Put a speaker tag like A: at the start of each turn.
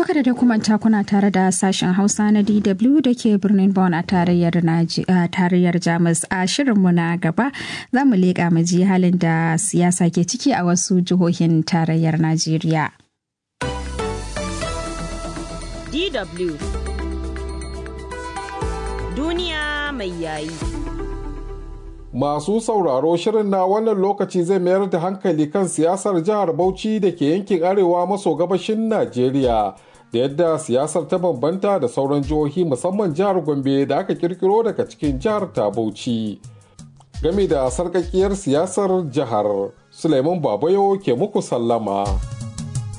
A: To kada da kuma kuna tare da sashen Hausa na DW da ke birnin Bonn a tarayyar tarayyar Jamus a shirinmu na gaba za mu leƙa mu ji halin da siyasa ke ciki a wasu jihohin tarayyar Najeriya.
B: DW Duniya mai yayi.
C: Masu sauraro shirin na wannan lokaci zai mayar da hankali kan siyasar jihar Bauchi da ke yankin arewa maso gabashin Najeriya da yadda siyasar ta bambanta da sauran jihohi musamman jihar Gombe da aka kirkiro daga cikin jihar ta Bauchi. Game da sarkakiyar siyasar jihar, Suleiman Babayo ke muku sallama.